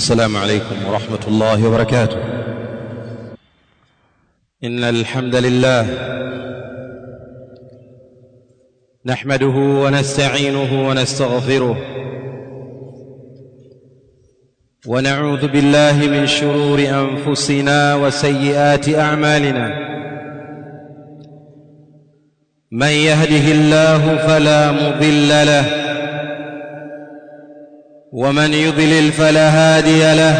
السلام عليكم ورحمة الله وبركاته إن الحمد لله نحمده ونستعينه ونستغفره ونعوذ بالله من شرور أنفسنا وسيئات أعمالنا من يهده الله فلا مضل له ومن يضلل فلا هادي له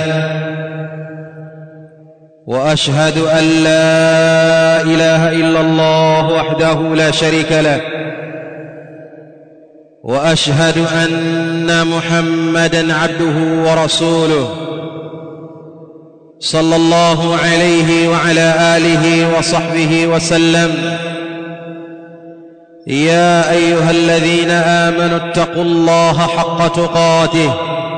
واشهد ان لا اله الا الله وحده لا شريك له واشهد ان محمدا عبده ورسوله صلى الله عليه وعلى اله وصحبه وسلم يا ايها الذين امنوا اتقوا الله حق تقاته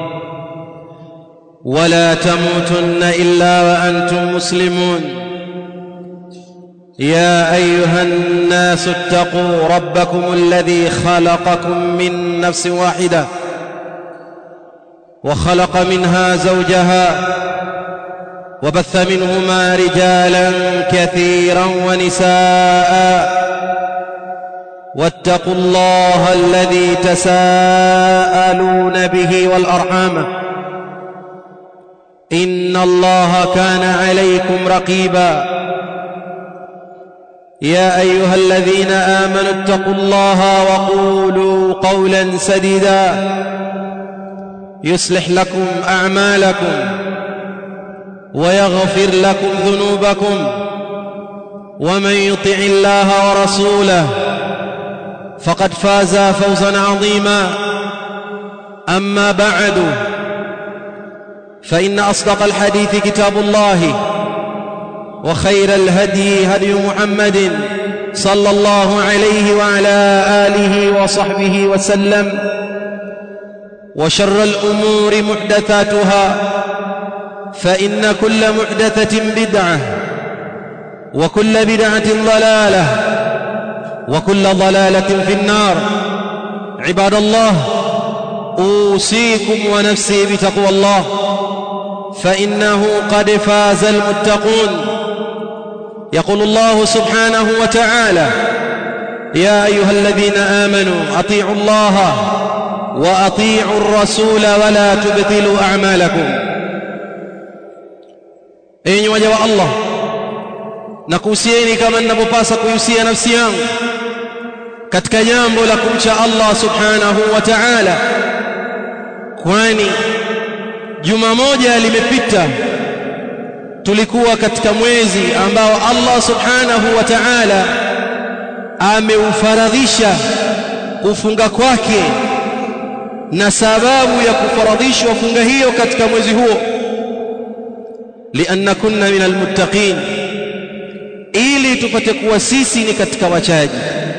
ولا تموتن الا وانتم مسلمون يا ايها الناس اتقوا ربكم الذي خلقكم من نفس واحده وخلق منها زوجها وبث منهما رجالا كثيرا ونساء واتقوا الله الذي تساءلون به والارحام ان الله كان عليكم رقيبا يا ايها الذين امنوا اتقوا الله وقولوا قولا سديدا يصلح لكم اعمالكم ويغفر لكم ذنوبكم ومن يطع الله ورسوله فقد فاز فوزا عظيما اما بعد فان اصدق الحديث كتاب الله وخير الهدي هدي محمد صلى الله عليه وعلى اله وصحبه وسلم وشر الامور محدثاتها فان كل محدثه بدعه وكل بدعه ضلاله وكل ضلاله في النار عباد الله اوصيكم ونفسي بتقوى الله فانه قد فاز المتقون يقول الله سبحانه وتعالى يا ايها الذين امنوا اطيعوا الله واطيعوا الرسول ولا تبطلوا اعمالكم enyi waja wa allah nakuhusieni kama ninavyopasa kuhusia nafsi yangu katika jambo la kumcha Allah subhanahu wa ta'ala kwani juma moja limepita tulikuwa katika mwezi ambao Allah subhanahu wa ta'ala ameufaradhisha kufunga kwake na sababu ya kufaradhishwa funga hiyo katika mwezi huo lianna kunna minal muttaqin ili tupate kuwa sisi ni katika wachaji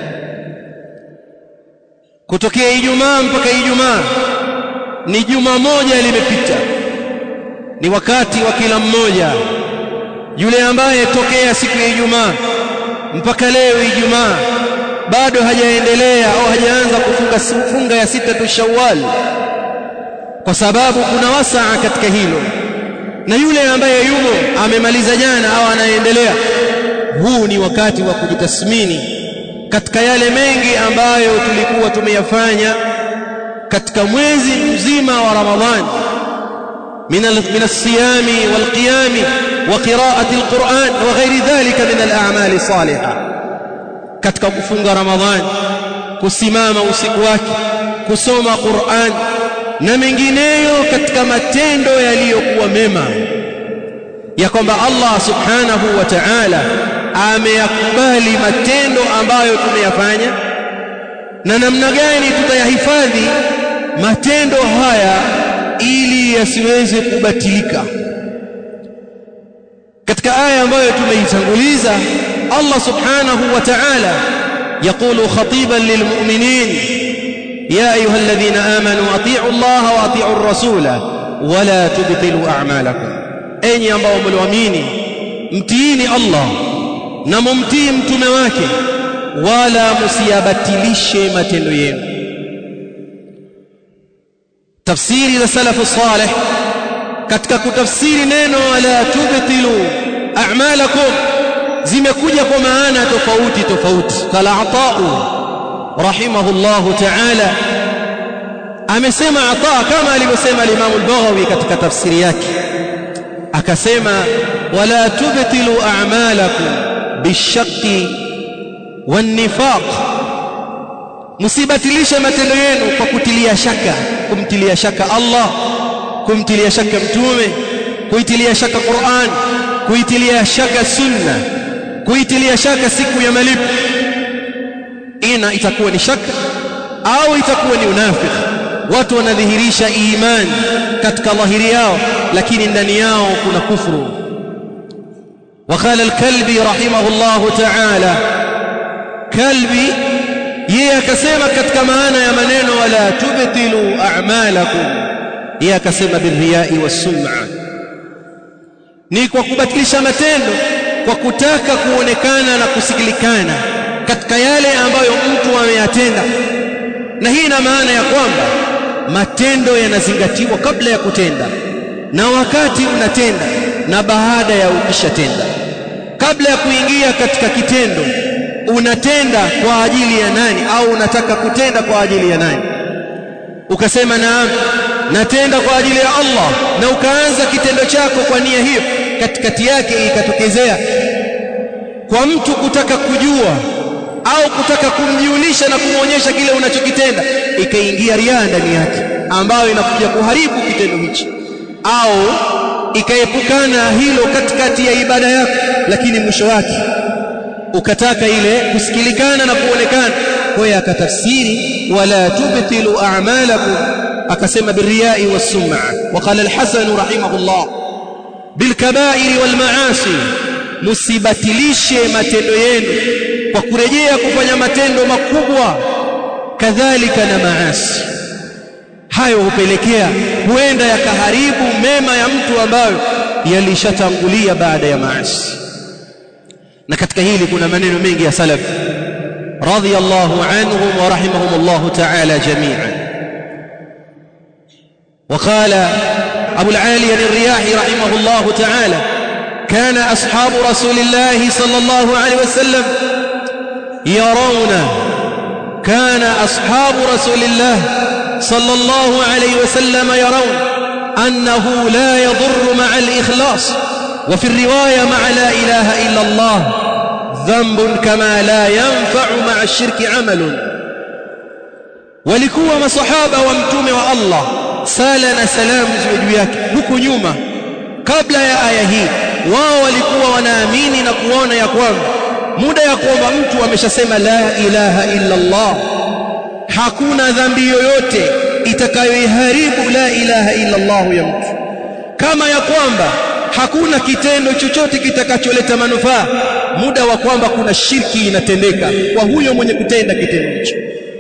kutokea Ijumaa mpaka Ijumaa ni juma moja limepita ni wakati wa kila mmoja yule ambaye tokea siku ya Ijumaa mpaka leo Ijumaa bado hajaendelea au hajaanza kufunga funga ya sita tu Shawwal kwa sababu kuna wasaa katika hilo na yule ambaye yumo amemaliza jana au anaendelea huu ni wakati wa kujitathmini katika yale mengi ambayo tulikuwa tumeyafanya katika mwezi mzima wa Ramadhani min min as-siyami wal qiyami wa qira'ati al-Qur'an wa ghairi dhalika min al-a'mali salihah katika kufunga Ramadhani kusimama usiku wake kusoma Qur'an na mengineyo katika matendo yaliyokuwa mema ya kwamba Allah subhanahu wa ta'ala ameyakubali matendo ambayo tumeyafanya na namna gani tutayahifadhi matendo haya ili yasiweze kubatilika katika aya ambayo tumeitanguliza Allah subhanahu wa ta'ala يقول خطيبا للمؤمنين يا أيها الذين آمنوا أطيعوا الله وأطيعوا الرسول ولا تبطلوا أعمالكم أين ambao mliamini mtiini Allah na mumtii mtume wake wala msiyabatilishe matendo yenu tafsiri za salafu salih katika kutafsiri neno wala tubtilu a'malakum zimekuja kwa maana tofauti tofauti qala ata'u rahimahullahu ta'ala amesema ata kama alivyosema al-Imam al-Baghawi katika tafsiri yake akasema wala tubtilu a'malakum bishaqqi wan-nifaq msibatilishe matendo yenu kwa kutilia shaka kumtilia shaka Allah kumtilia shaka mtume kuitilia shaka Qur'an kuitilia shaka sunna kuitilia shaka siku ya malipo ina itakuwa ni shaka au itakuwa ni unafiki watu wanadhihirisha imani katika dhahiri yao lakini ndani yao kuna kufuru وقال الكلبي رحمه الله تعالى كلبي yeye akasema katika maana ya maneno wala tubtilu a'malakum yeye akasema birriyai was-sum'a ni kwa kubatilisha matendo kwa kutaka kuonekana na kusikilikana katika yale ambayo mtu ameyatenda na hii ina maana ya kwamba matendo yanazingatiwa kabla ya kutenda na wakati unatenda na baada ya ukishatenda kabla ya kuingia katika kitendo unatenda kwa ajili ya nani au unataka kutenda kwa ajili ya nani ukasema naam natenda kwa ajili ya Allah na ukaanza kitendo chako kwa nia hiyo katikati yake ikatokezea kwa mtu kutaka kujua au kutaka kumjulisha na kumwonyesha kile unachokitenda ikaingia riaa ndani yake ambayo inakuja kuharibu kitendo hichi au ikaepukana hilo katikati ya ibada yako lakini mwisho wake ukataka ile kusikilikana na kuonekana kwa hiyo akatafsiri wala tubtilu a'malakum akasema birriyai was-sum'a waqala al-hasan rahimahullah bilkaba'iri wal ma'asi musibatilishe matendo yenu kwa kurejea kufanya matendo makubwa kadhalika na maasi hayo hupelekea huenda yakaharibu mema ya mtu ambayo yalishatangulia baada ya maasi na katika hili kuna maneno mengi ya salaf radiyallahu anhum wa rahimahumullah ta'ala jami'an وقال أبو العالي الرياحي رحمه الله تعالى كان أصحاب رسول الله صلى الله عليه وسلم يرون كان أصحاب رسول الله صلى الله عليه وسلم يرون أنه لا يضر مع الإخلاص وفي الرواية مع لا إله إلا الله ذنب كما لا ينفع مع الشرك عمل walikuwa masahaba wa mtume wa Allah sala na salamu ziwe juu yake huku nyuma kabla ya aya hii wao walikuwa wanaamini na kuona ya kwamba muda ya kwamba mtu ameshasema la ilaha illa Allah hakuna dhambi yoyote itakayoiharibu la ilaha illa Allah ya mtu kama ya kwamba hakuna kitendo chochote kitakacholeta manufaa muda wa kwamba kuna shirki inatendeka kwa huyo mwenye kutenda kitendo hicho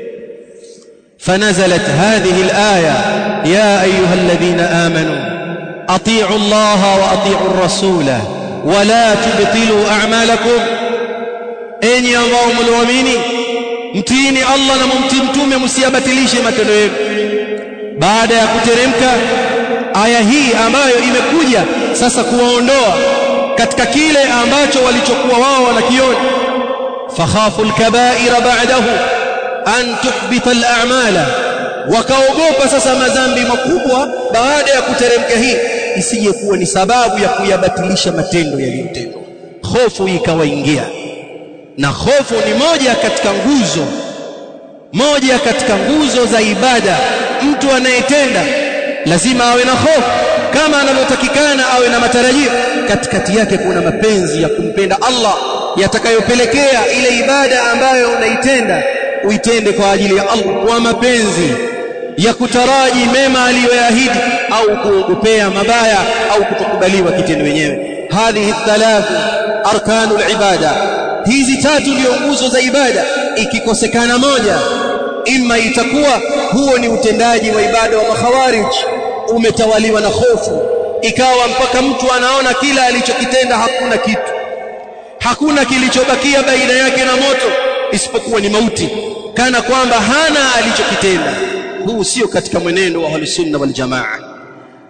فنزلت هذه الآية يا أيها الذين آمنوا أطيعوا الله وأطيعوا الرسول ولا تبطلوا أعمالكم أين ambao mliamini mtiini Allah na mumtii mtume msiyabatilishe matendo yenu baada ya kuteremka aya hii ambayo imekuja sasa kuwaondoa katika kile ambacho walichokuwa wao wanakiona fakhafu alkaba'ira ba'dahu an tuhbita al'amala wakaogopa sasa madhambi makubwa baada ya kuteremka hii isije kuwa ni sababu ya kuyabatilisha matendo yaliyotendwa hofu ikawaingia na hofu ni moja katika nguzo moja katika nguzo za ibada mtu anayetenda lazima awe na hofu kama anavyotakikana awe na matarajio katikati yake kuna mapenzi ya kumpenda Allah yatakayopelekea ile ibada ambayo unaitenda uitende kwa ajili ya Allah kwa mapenzi ya kutaraji mema aliyoyaahidi au kuogopea mabaya au kutokubaliwa kitendo wenyewe hadhihi thalathu arkanul ibada hizi tatu ndio nguzo za ibada ikikosekana moja imma itakuwa huo ni utendaji wa ibada wa makhawarij umetawaliwa na hofu ikawa mpaka mtu anaona kila alichokitenda hakuna kitu hakuna kilichobakia baina yake na moto isipokuwa ni mauti kana kwamba hana alichokitenda huu sio katika mwenendo wa ahlusunna wal jamaa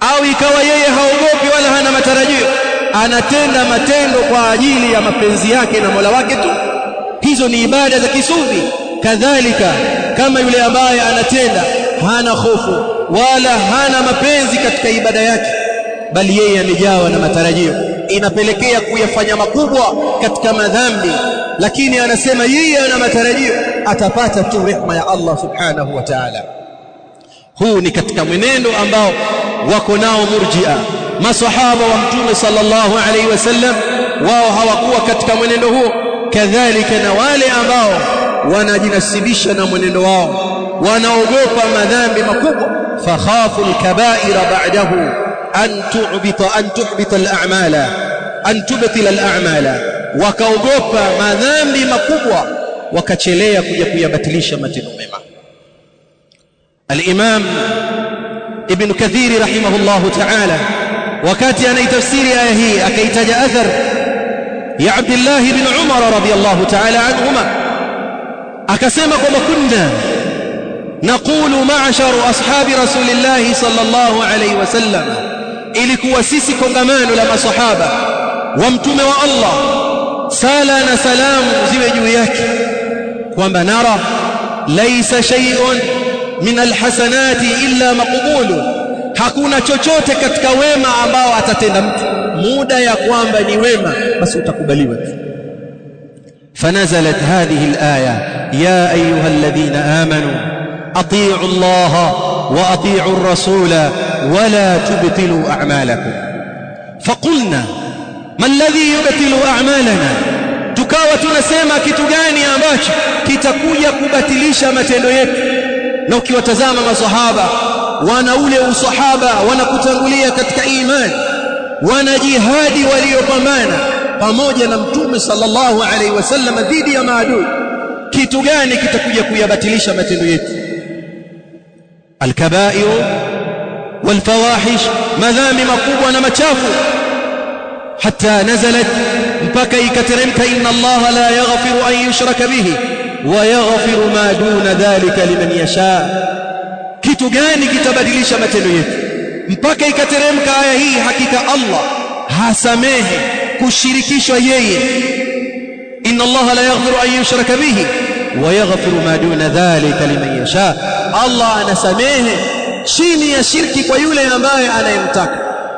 au ikawa yeye haogopi wala hana matarajio anatenda matendo kwa ajili ya mapenzi yake na Mola wake tu hizo ni ibada za kisufi kadhalika kama yule ambaye anatenda hana hofu wala hana mapenzi katika ibada yake bali yeye amejawa na matarajio inapelekea kuyafanya makubwa katika madhambi lakini anasema yeye ana matarajio atapata tu rehma ya Allah subhanahu wa ta'ala huu ni katika mwenendo ambao wako nao murji'a masahaba wa mtume sallallahu alaihi wasallam wao hawakuwa katika mwenendo huo kadhalika na wale ambao wanajinasibisha na mwenendo wao wanaogopa madhambi makubwa fakhafu alkaba'ira ba'dahu an tu'bita an tuhbita al'amala an tubtila al'amala wakaogopa madhambi makubwa wakachelea kuja kuyabatilisha matendo mema al-imam ibn kathir rahimahullah ta'ala wakati anaitafsiri aya hii akaitaja athar ya Abdullah ibn Umar radiyallahu ta'ala anhuma akasema kwamba kunna naqulu ma'sharu ashabi rasulillah sallallahu alayhi wasallam ilikuwa sisi kongamano la masahaba wa mtume wa Allah sala na salamu ziwe juu yake kwamba nara laysa shay'un min alhasanati illa maqbulun hakuna chochote katika wema ambao atatenda mtu muda ya kwamba ni wema basi utakubaliwa tu فنزلت هذه الآية يا أيها الذين آمنوا أطيعوا الله وأطيعوا الرسول ولا تبطلوا أعمالكم فقلنا ما الذي يبطل أعمالنا tukawa tunasema kitu gani ambacho kitakuja kubatilisha matendo yetu na ukiwatazama masahaba wana ule usahaba wanakutangulia katika imani wana jihadi waliopambana pamoja na mtume sallallahu alaihi wasallam dhidi ya maadui kitu gani kitakuja kuyabatilisha matendo yetu alkaba'ir walfawahish madhambi makubwa na machafu hatta nazalat mpaka ikateremka inna allaha la yaghfiru an yushraka bihi wa yaghfiru ma duna dhalika liman yasha kitu gani kitabadilisha matendo yetu mpaka ikateremka aya hii hakika Allah hasamehe kushirikishwa yeye inna Allah la yaghfiru an yushraka bihi wa yaghfiru ma duna dhalika liman yasha Allah anasamehe chini ya shirki kwa yule ambaye anayemtaka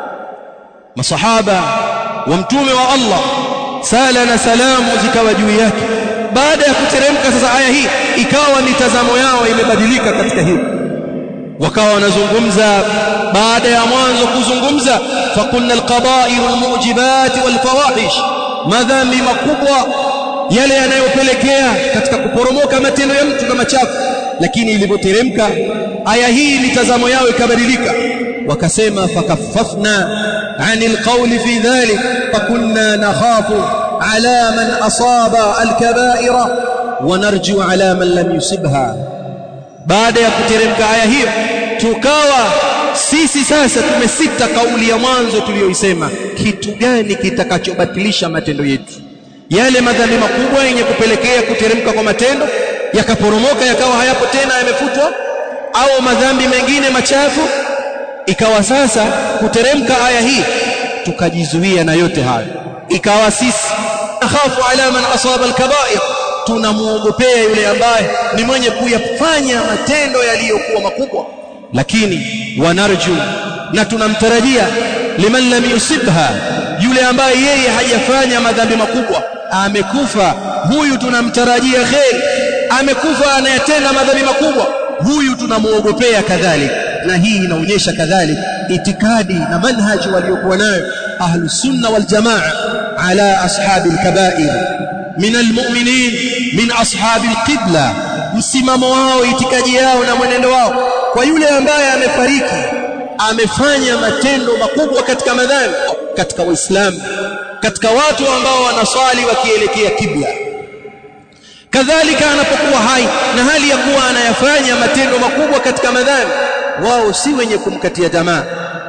masahaba wa mtume wa Allah sala na salamu zikawa juu yake baada ya kuteremka sasa aya hii ikawa mitazamo yao imebadilika katika hili wakawa wanazungumza baada ya mwanzo kuzungumza fakunna alqada'ir almujibat walfawahish madhambi makubwa yale yanayopelekea katika kuporomoka matendo ya mtu kama chafu lakini ilipoteremka aya hii mitazamo yao ikabadilika wakasema fakaffafna anil qawli fi dhalik fakunna nakhafu ala man asaba alkaba'ira wa narju ala man lam yusibha baada ya kuteremka aya hiyo tukawa sisi sasa tumesita kauli ya mwanzo tuliyoisema kitu gani kitakachobatilisha matendo yetu yale madhambi makubwa yenye kupelekea kuteremka kwa matendo yakaporomoka yakawa hayapo tena yamefutwa au madhambi mengine machafu ikawa sasa kuteremka aya hii tukajizuia na yote hayo ikawa sisi nakhafu ala man asaba alkaba'ir tunamuogopea yule ambaye ni mwenye kuyafanya matendo yaliyokuwa makubwa lakini wanarju na tunamtarajia liman lam yusibha yule ambaye yeye hajafanya madhambi makubwa amekufa huyu tunamtarajia kheri amekufa anayetenda madhambi makubwa huyu tunamuogopea kadhalika na hii inaonyesha kadhalika itikadi na manhaji waliokuwa nayo ahlus sunna wal jamaa ala ashabi alkaba'ir min almu'minin min ashabi alqibla msimamo wao itikadi yao na mwenendo wao kwa yule ambaye amefariki amefanya matendo makubwa katika madhambi katika waislamu katika watu ambao wanaswali wakielekea kibla kadhalika anapokuwa hai na hali ya kuwa anayafanya matendo makubwa katika madhambi wao si wenye kumkatia tamaa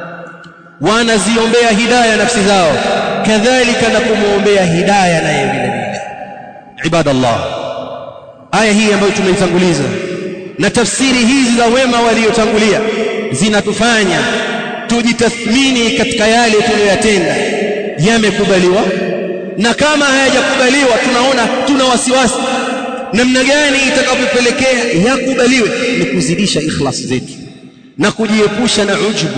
wanaziombea hidaya nafsi zao kadhalika na kumuombea hidaya naye vile vile ibadallah aya hii ambayo tumeitanguliza na tafsiri hizi za wema waliotangulia zinatufanya tujitathmini katika yale tuliyoyatenda yamekubaliwa na kama hayajakubaliwa tunaona tuna wasiwasi namna gani itakavyopelekea yakubaliwe ni kuzidisha ikhlas zetu na kujiepusha na ujubu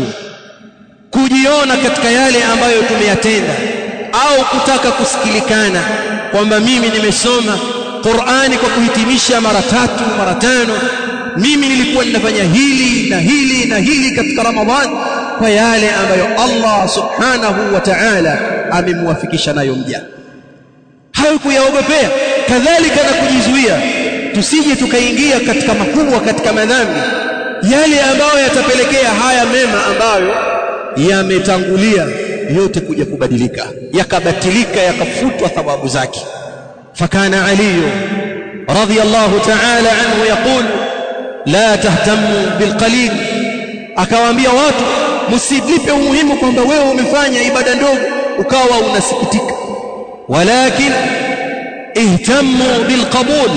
kujiona katika yale ambayo tumeyatenda au kutaka kusikilikana kwamba mimi nimesoma Qur'ani kwa kuhitimisha mara tatu mara tano mimi nilikuwa ninafanya hili na hili na hili katika Ramadhani kwa yale ambayo Allah subhanahu wa ta'ala amemwafikisha nayo mja hayo kuyaogopea kadhalika na kujizuia tusije tukaingia katika makubwa katika madhambi yale ambayo yatapelekea haya mema ambayo yametangulia yote kuja kubadilika yakabatilika yakafutwa thawabu zake fakana ali radiyallahu ta'ala anhu yaqul la tahtamu bilqalil akawaambia watu msilipe umuhimu kwamba wewe umefanya ibada ndogo ukawa unasikitika walakin ihtamu bilqabul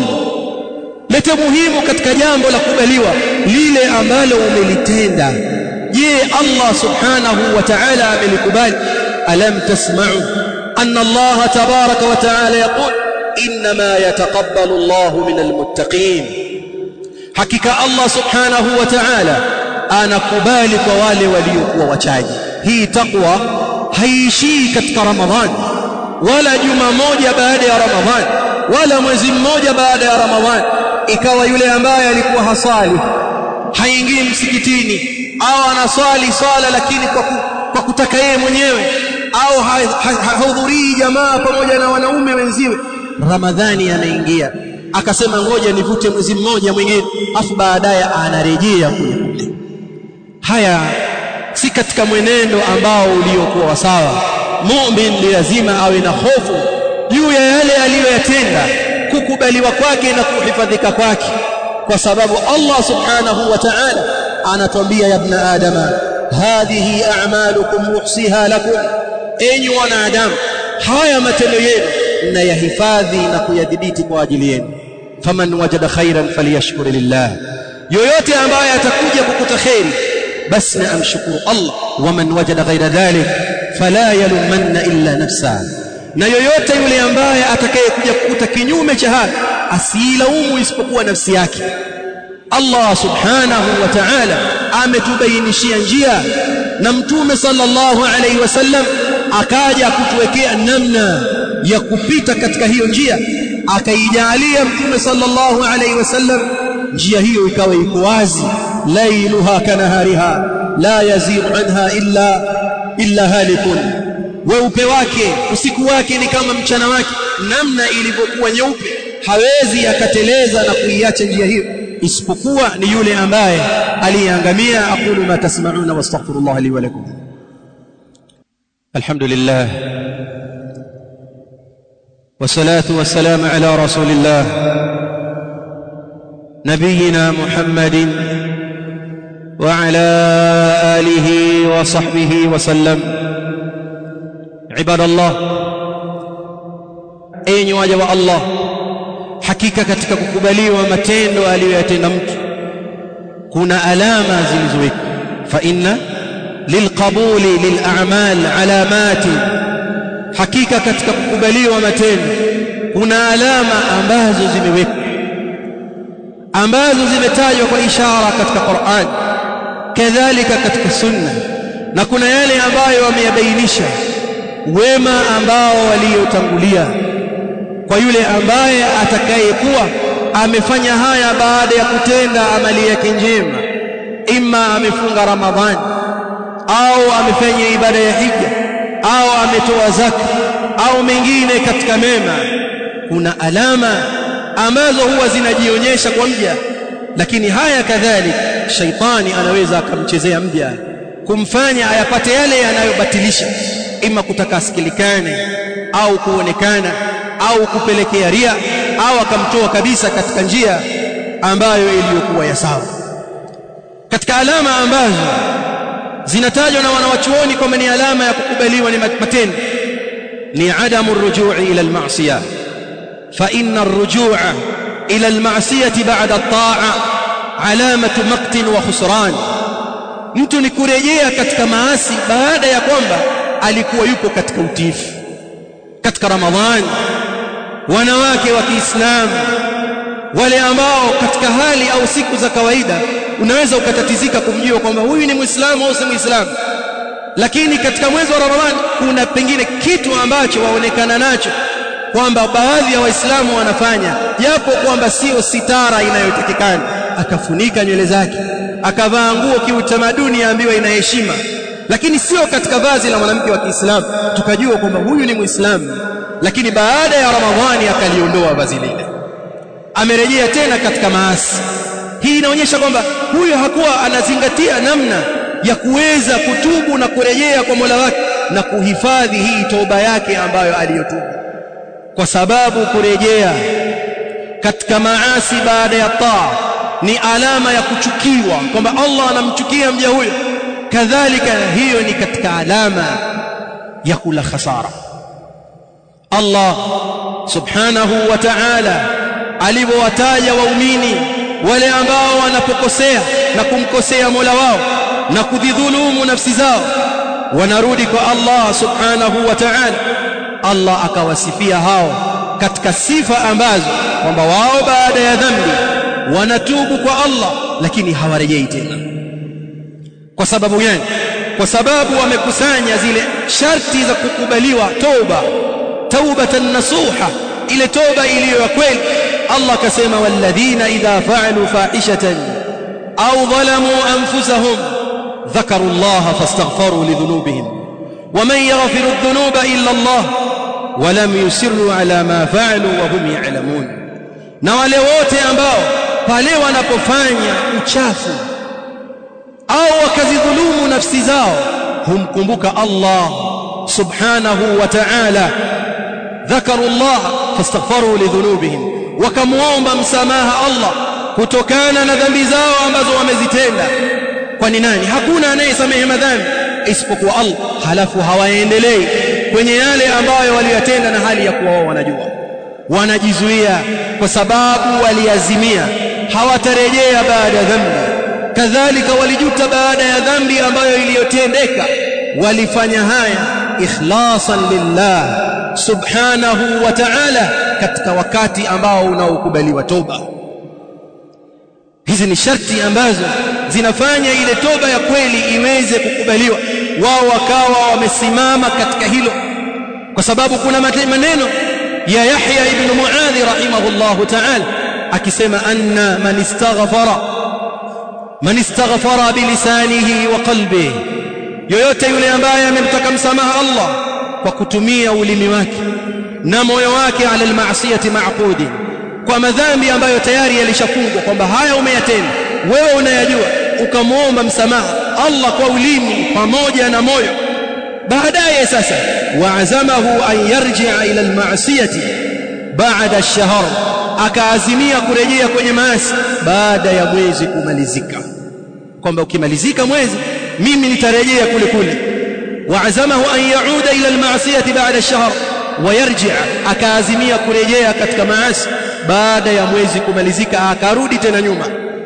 lete muhimu katika jambo la kubaliwa lile ambalo umelitenda je Allah subhanahu wa ta'ala amelikubali alam tasma'u anna Allah tabaraka wa ta'ala yaqul inma yataqabbalu Allah min almuttaqin hakika Allah subhanahu wa ta'ala anakubali kwa wale waliokuwa wachaji hii takwa haiishii katika ramadhani wala juma moja baada ya ramadhani wala mwezi mmoja baada ya ramadhani ikawa yule ambaye alikuwa hasali haingii msikitini au anaswali swala lakini kwa, ku, kwa kutaka yeye mwenyewe au hahudhurii jamaa pamoja na wanaume wenziwe ramadhani anaingia akasema ngoja nivute mwezi mmoja mwingine afu baadaye anarejea kule kule haya si katika mwenendo ambao uliokuwa sawa mu'min ni lazima awe na hofu juu ya yale aliyoyatenda kukubaliwa kwake na kuhifadhika kwake kwa sababu Allah subhanahu wa ta'ala anatwambia ya ibn adama hadhihi a'malukum muhsiha lakum enyi wanadamu haya matendo yenu mnayahifadhi na kuyadhibiti kwa ajili yenu faman wajada khairan falyashkur lillah yoyote ambaye atakuja kukuta khairi basi na amshukuru Allah waman wajada ghaira dhalik fala yalumanna illa nafsa na yoyote yule ambaye atakayekuja kukuta kinyume cha haya asilaumu isipokuwa nafsi yake Allah subhanahu wa ta'ala ametubainishia njia na mtume sallallahu alaihi wasallam akaja kutuwekea namna ya kupita katika hiyo njia akaijalia mtume sallallahu alaihi wasallam njia hiyo ikawa iko wazi lailuha kanahariha la yazighu anha illa illa halikun weupe wake usiku wake ni kama mchana wake namna ilivyokuwa nyeupe hawezi akateleza na kuiacha njia hiyo isipokuwa ni yule ambaye aliyeangamia aqulu ma tasma'una wastaghfirullah li wa lakum alhamdulillah والصلاه والسلام على رسول الله نبينا محمد وعلى اله وصحبه وسلم عباد الله enyi waja wa Allah hakika katika kukubaliwa matendo aliyoyatenda mtu kuna alama zilizowekwa fa inna lilqabuli lil'amal alamati hakika katika kukubaliwa matendo kuna alama ambazo zimewekwa ambazo zimetajwa kwa ishara katika Qur'an kadhalika katika sunna na kuna yale ambayo wameyabainisha wema ambao waliotangulia kwa yule ambaye atakayekuwa amefanya haya baada ya kutenda amali yake njema imma amefunga ramadhani au amefanya ibada ya hija au ametoa zaka au mengine katika mema kuna alama ambazo huwa zinajionyesha kwa mja lakini haya kadhalika shaitani anaweza akamchezea mja kumfanya ayapate yale yanayobatilisha ima kutaka asikilikane au kuonekana au kupelekea ria au akamtoa kabisa katika njia ambayo iliyokuwa ya sawa katika alama ambazo zinatajwa na wanawachuoni kwamba ni alama ya kukubaliwa ni matendo ni adamu rujui ila almasiyah fa inna arrujua ila almasiyah ba'da at-ta'a alamatu maqtin wa khusran mtu ni kurejea katika maasi baada ya kwamba alikuwa yupo katika utiifu katika ramadhani wanawake wa Kiislamu wale ambao katika hali au siku za kawaida unaweza ukatatizika kumjua kwamba huyu ni Muislamu au si Muislamu lakini katika mwezi wa Ramadhani kuna pengine kitu ambacho waonekana nacho kwamba baadhi ya waislamu wanafanya japo kwamba sio sitara inayotakikana akafunika nywele zake akavaa nguo kiutamaduni yaambiwa ina heshima lakini sio katika vazi la mwanamke wa Kiislamu tukajua kwamba huyu ni Muislamu lakini baada ya Ramadhani akaliondoa vazi lile amerejea tena katika maasi hii inaonyesha kwamba huyo hakuwa anazingatia namna ya kuweza kutubu na kurejea kwa Mola wake na kuhifadhi hii toba yake ambayo aliyotubu kwa sababu kurejea katika maasi baada ya taa ni alama ya kuchukiwa kwamba Allah anamchukia mja huyo kadhalika hiyo ni katika alama ya kula khasara Allah subhanahu wa ta'ala alivyowataja waumini wale ambao wanapokosea na kumkosea Mola wao na kudhulumu nafsi zao wanarudi kwa Allah subhanahu wa ta'ala Allah akawasifia hao katika sifa ambazo kwamba wao baada ya dhambi wanatubu kwa Allah lakini hawarejei tena kwa sababu gani kwa sababu wamekusanya zile sharti za kukubaliwa toba taubatan nasuha ile toba iliyo ya kweli Allah akasema walladhina idha fa'alu fahishatan au dhalamu anfusahum ذكروا الله فاستغفروا لذنوبهم ومن يغفر الذنوب إلا الله ولم يسروا على ما فعلوا وهم يعلمون na wale wote ambao pale wanapofanya uchafu au wakazidhulumu nafsi zao humkumbuka Allah subhanahu wa ta'ala dhakaru Allah fastaghfaru lidhunubihim wakamuomba msamaha Allah kutokana na dhambi zao ambazo wamezitenda kwani nani hakuna anayesamehe madhambi isipokuwa Allah halafu hawaendelei kwenye yale ambayo waliyatenda na hali ya kuwa wao wanajua wanajizuia kwa sababu waliazimia hawatarejea baada ya dhambi kadhalika walijuta baada ya dhambi ambayo iliyotendeka walifanya haya ikhlasan lillah subhanahu wa ta'ala katika wakati ambao unaokubaliwa toba hizi ni sharti ambazo zinafanya ile toba ya kweli iweze kukubaliwa wao wakawa wamesimama katika hilo kwa sababu kuna maneno ya Yahya ibn Muadh rahimahullahu ta'ala akisema anna man istaghfara man istaghfara bilisanihi wa qalbihi yoyote yule ambaye amemtaka msamaha Allah kwa kutumia ulimi wake na moyo wake ala almaasiyati ma'qudi kwa madhambi ambayo tayari yalishafungwa kwamba haya umeyatenda wewe unayajua ukamwomba msamaha Allah kwa ulimi pamoja na moyo baadaye sasa waazamahu an yarji'a ila almaasiyati ba'da ash-shahr akaazimia kurejea kwenye maasi baada ya mwezi kumalizika kwamba ukimalizika mwezi mimi nitarejea kule kule waazamahu an yauda ila almaasiyati ba'da ash-shahr wayarji' akaazimia kurejea katika maasi baada ya mwezi kumalizika akarudi tena nyuma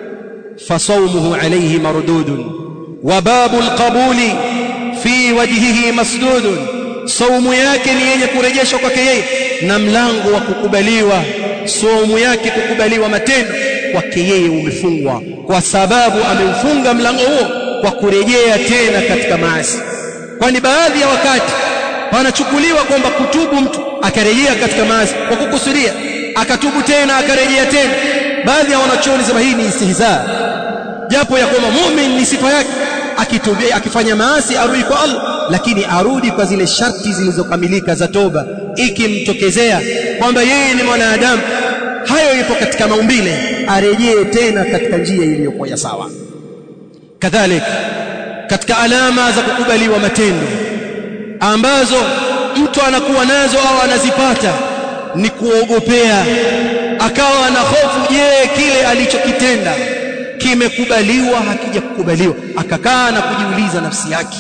fasawmuhu alayhi mardudun wa babu alqabuli fi wajhihi masdudun saumu yake ni yenye kurejeshwa kwake yeye na mlango wa kukubaliwa saumu yake kukubaliwa matendo kwake yeye umefungwa kwa sababu ameufunga mlango huo kwa kurejea tena katika maasi kwani baadhi ya wakati panachukuliwa kwamba kutubu mtu akarejea katika maasi kwa kukusudia akatubu tena akarejea tena baadhi ya wanachuoni sema hii ni istihza japo ya kwamba muumini ni sifa yake akitubia akifanya maasi arudi kwa Allah lakini arudi kwa zile sharti zilizokamilika za toba ikimtokezea kwamba yeye ni mwanadamu hayo ipo katika maumbile arejee tena katika njia iliyokuwa ya sawa kadhalika katika alama za kukubaliwa matendo ambazo mtu anakuwa nazo au anazipata ni kuogopea akawa na hofu je kile alichokitenda kimekubaliwa hakijakubaliwa akakaa na kujiuliza nafsi yake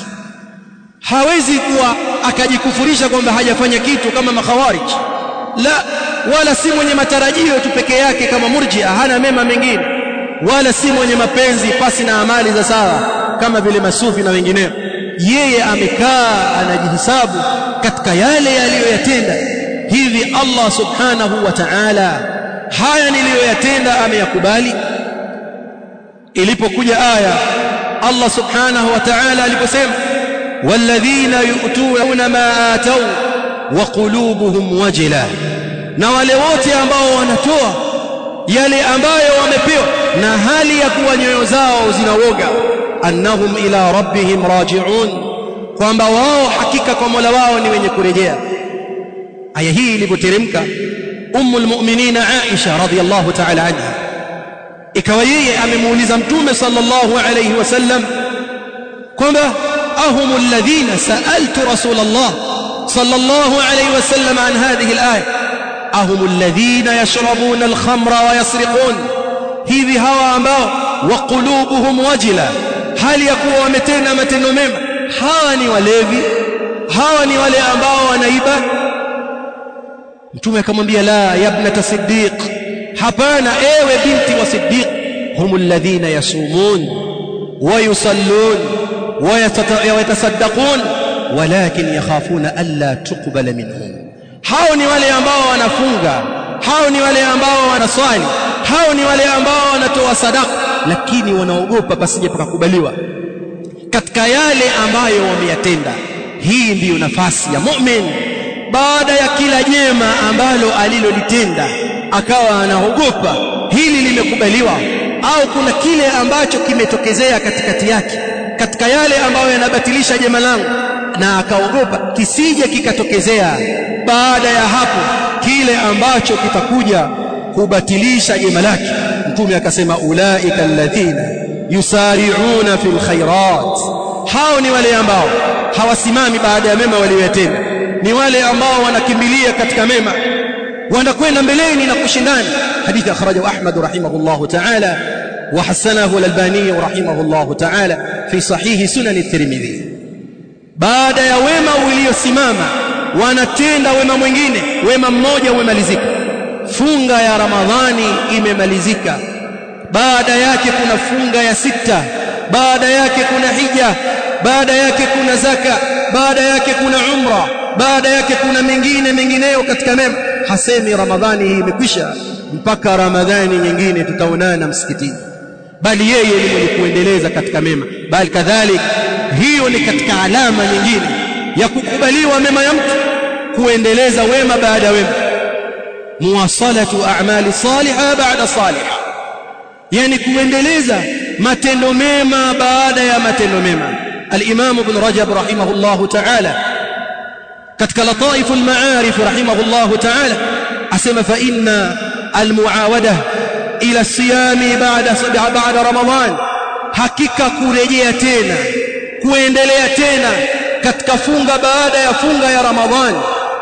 hawezi kuwa akajikufurisha kwamba hajafanya kitu kama makhawarij la wala si mwenye matarajio tu peke yake kama murjia hana mema mengine wala si mwenye mapenzi pasi na amali za sawa kama vile masufi na wengineo yeye amekaa anajihisabu katika yale aliyoyatenda hivi Allah subhanahu wa ta'ala haya niliyoyatenda ameyakubali ilipokuja aya Allah subhanahu wa ta'ala aliposema walladhina yu'tuna ma atau wa qulubuhum wajila na wale wote ambao wanatoa yale ambayo wamepewa na hali ya kuwa nyoyo zao zinawoga annahum ila rabbihim raji'un kwamba wao hakika kwa Mola wao ni wenye kurejea aya hii ilipoteremka ummul mu'minina Aisha radhiyallahu ta'ala anha ikawa yeye amemuuliza mtume sallallahu alayhi wasallam kwamba ahum alladhina sa'altu rasulullah sallallahu alayhi wasallam an hadhihi al-aya ahum alladhina yashrabuna al-khamra wa yasriqun hivi hawa ambao wa qulubuhum wajila hali ya kuwa wametenda matendo mema hawa ni walevi hawa ni wale ambao wanaiba mtume akamwambia la yabnata siddiq hapana ewe binti wa siddiq humul ladhina yasumun wa yusallun wa yatasaddaqun walakin yakhafuna alla tuqbala minhum hao ni wale ambao wanafunga hao ni wale ambao wanaswali hao ni wale ambao wanatoa sadaka lakini wanaogopa pasije pakakubaliwa katika yale ambayo wameyatenda hii ndiyo nafasi ya mu'min baada ya kila jema ambalo alilolitenda akawa anaogopa hili limekubaliwa au kuna kile ambacho kimetokezea katikati yake katika yale ambayo yanabatilisha jema langu na akaogopa kisije kikatokezea baada ya hapo kile ambacho kitakuja kubatilisha jema lake mtume akasema ulaika alladhina yusari'una fil khairat hao ni wale ambao hawasimami baada ya mema waliyotenda ni wale ambao wanakimbilia katika mema wanakwenda mbeleni na kushindana hadithi akhrajahu Ahmad rahimahullah ta'ala wa hasanahu al-Albani rahimahullah ta'ala fi sahih sunan at-Tirmidhi baada ya wema uliosimama wanatenda wema mwingine wema mmoja umemalizika funga ya ramadhani imemalizika baada yake kuna funga ya sita baada yake kuna hija baada yake kuna zaka baada yake kuna umra baada yake kuna mengine mengineyo katika mema hasemi ramadhani hii imekwisha mpaka ramadhani nyingine tutaonana msikitini bali yeye ni mwenye kuendeleza katika mema bali kadhalik hiyo ni katika alama nyingine ya kukubaliwa mema ya mtu kuendeleza wema baada ya wema muwasalatu a'mali salihah baada salihah yani kuendeleza matendo mema baada ya matendo mema al-Imam Ibn Rajab rahimahullah ta'ala katika lataif al-ma'arif rahimahullah ta'ala asema fa inna al-muawada ila as-siyami ba'da ba'da ramadan hakika kurejea tena kuendelea tena katika funga baada ya funga ya ramadhani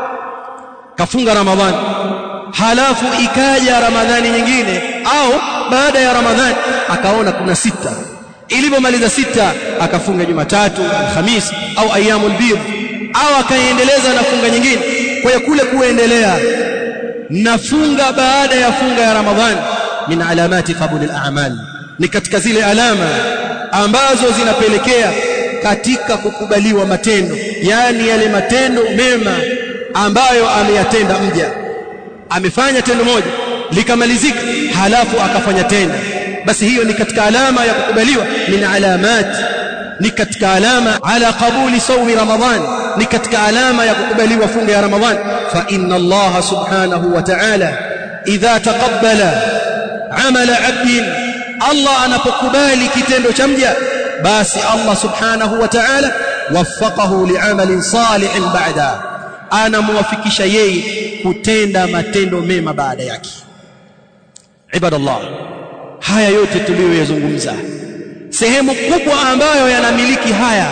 kafunga ramadhani halafu ikaja ramadhani nyingine au baada ya ramadhani akaona kuna sita ilipomaliza sita akafunga jumatatu alhamisi au ayyamul bid au akaendeleza na funga nyingine kwa hiyo kule kuendelea na funga baada ya funga ya ramadhani min alamati qabul al-a'mal ni katika zile alama ambazo zinapelekea katika kukubaliwa matendo yani yale matendo mema ambayo ameyatenda mja amefanya tendo moja likamalizika halafu akafanya tena basi hiyo ni katika alama ya kukubaliwa min alamat ni katika alama ala qabuli sawmi ramadhan ni katika alama ya kukubaliwa funga ya ramadhan fa inna allaha subhanahu wa ta'ala idha taqabbala amala 'abdin allah anapokubali kitendo cha mja basi allah subhanahu wa ta'ala waffaqahu li'amalin salihin ba'da anamwafikisha yeye kutenda matendo mema baada yake ibadallah haya yote tuliyoyazungumza sehemu kubwa ambayo yanamiliki haya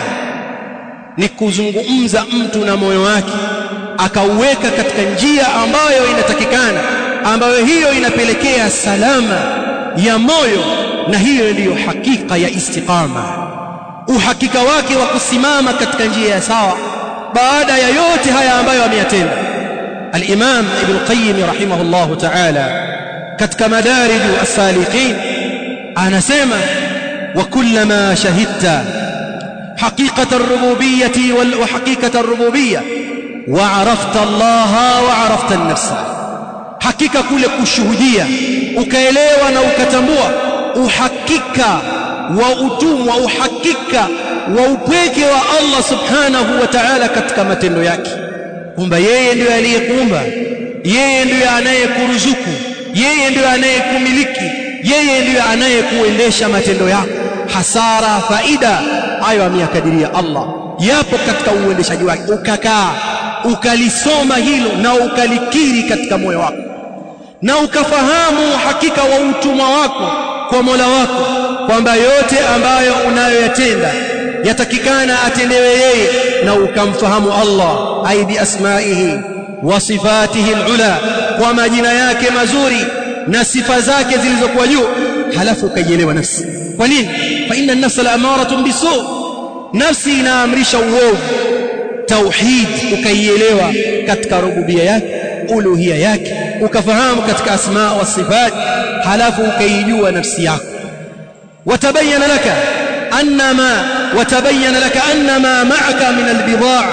ni kuzungumza mtu na moyo wake akauweka katika njia ambayo inatakikana ambayo hiyo inapelekea salama ya moyo na hiyo ndiyo hakika ya istiqama uhakika wake wa kusimama katika njia ya sawa baada ya yote haya ambayo ameyatenda al-Imam Ibn Qayyim rahimahullahu ta'ala katika madarij as-saliqin anasema وكلما شهدت حقيقة الربوبية وحقيقة الربوبية وعرفت الله وعرفت النفس hakika kule kushuhudia ukaelewa na ukatambua uhakika wa utumwa uhakika wa upweke wa Allah subhanahu wa ta'ala katika matendo yake kwamba yeye ndiyo aliyekuumba yeye ndiyo anayekuruzuku yeye ndiyo anayekumiliki yeye ndiyo anayekuendesha matendo yako hasara faida hayo ameyakadiria Allah yapo katika uendeshaji wake ukakaa ukalisoma hilo na ukalikiri katika moyo wako na ukafahamu hakika wa utumwa wako kwa Mola wako kwamba yote ambayo unayoyatenda yatakikana atendewe yeye na ukamfahamu Allah ai bi asmaihi wa sifatihi alula kwa majina yake mazuri na sifa zake zilizokuwa juu halafu ukaielewa nafsi kwa nini fa inna an-nafsa la'amaratun bisu nafsi inaamrisha uovu tauhid ukaielewa katika rububia yake uluhia yake ukafahamu katika asma wa sifat halafu ukaijua nafsi yako watabayana laka annama watabayana laka annama ma'aka min albidaa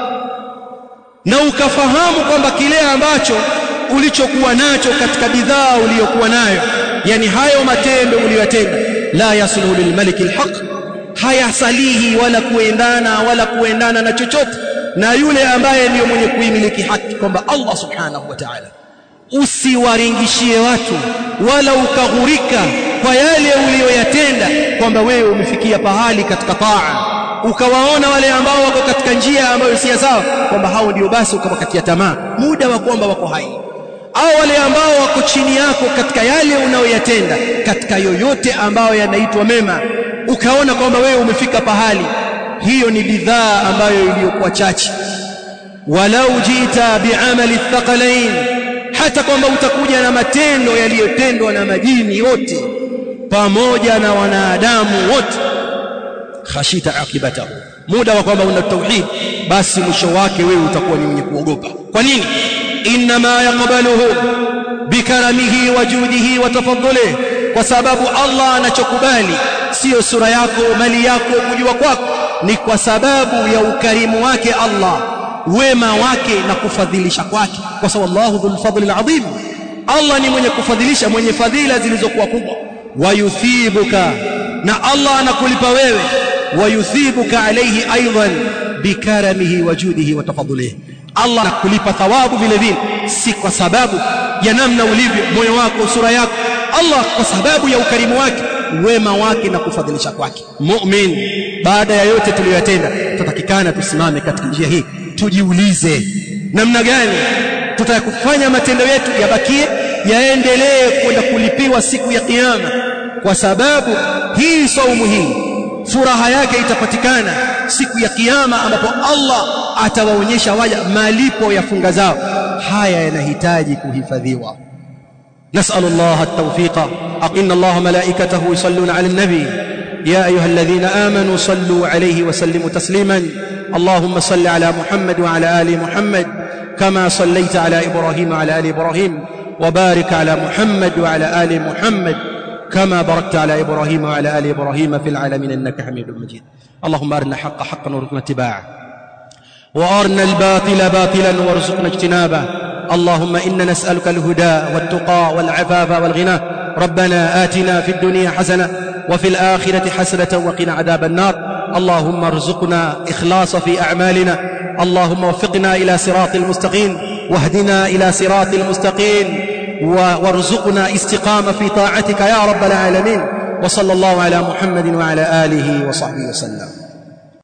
na ukafahamu kwamba kile ambacho ulichokuwa nacho katika bidhaa uliyokuwa nayo yani hayo matendo uliyotenda la yasluhu lilmalik alhaq hayasalihi wala kuendana wala kuendana na chochote na yule ambaye ndiyo mwenye kuimiliki haki kwamba Allah subhanahu wa ta'ala usiwaringishie watu wala ukaghurika kwa yale uliyoyatenda kwamba wewe umefikia pahali katika taa ukawaona wale ambao wako katika njia ambayo si sawa kwamba hao ndio basi ukawakatia tamaa muda wa kwamba wako hai au wale ambao wako chini yako katika yale unayoyatenda katika yoyote ambayo yanaitwa mema ukaona kwamba wewe umefika pahali hiyo ni bidhaa ambayo iliyokuwa chache walau jita biamali thaqalain hata kwamba utakuja na matendo yaliyotendwa na majini wote pamoja na wanadamu wote khashita akibatahu muda wa kwamba una tauhid basi mwisho wake wewe utakuwa ni mwenye kuogopa kwa nini inma yaqbaluhu bikaramihi wa judihi wa tafadhulihi kwa sababu Allah anachokubali sio sura yako mali yako kujua kwako ni kwa sababu ya ukarimu wake Allah wema wake na kufadhilisha kwake kwa sababu Allahu dhul fadli alazim Allah ni mwenye kufadhilisha mwenye fadhila zilizokuwa kubwa wayuthibuka na Allah anakulipa wewe wayuthibuka alayhi aidan bikaramihi wa judihi wa tafadhulihi Allah anakulipa thawabu vile vile si kwa sababu ya namna ulivyo moyo wako sura yako Allah kwa sababu ya ukarimu wake wema wake na kufadhilisha kwake mu'min baada ya yote tuliyoyatenda tutakikana tusimame katika njia hii tujiulize namna gani tutakufanya matendo yetu yabakie yaendelee kwenda kulipiwa siku ya kiyama kwa sababu hii saumu hii furaha yake itapatikana siku ya kiyama ambapo Allah atawaonyesha waja malipo ya funga zao haya yanahitaji kuhifadhiwa نسأل الله التوفيق أقن الله ملائكته يصلون على النبي يا أيها الذين آمنوا صلوا عليه وسلموا تسليما اللهم صل على محمد وعلى آل محمد كما صليت على إبراهيم وعلى آل إبراهيم وبارك على محمد وعلى آل محمد كما باركت على إبراهيم وعلى آل إبراهيم في العالمين إنك حميد مجيد اللهم أرنا الحق حقا وارزقنا اتباعه وأرنا الباطل باطلا وارزقنا اجتنابه اللهم إنا نسألك الهدى والتقى والعفاف والغنى ربنا آتنا في الدنيا حسنة وفي الآخرة حسنة وقنا عذاب النار اللهم ارزقنا إخلاص في أعمالنا اللهم وفقنا إلى صراط المستقيم واهدنا إلى صراط المستقيم وارزقنا استقامة في طاعتك يا رب العالمين وصلى الله على محمد وعلى آله وصحبه وسلم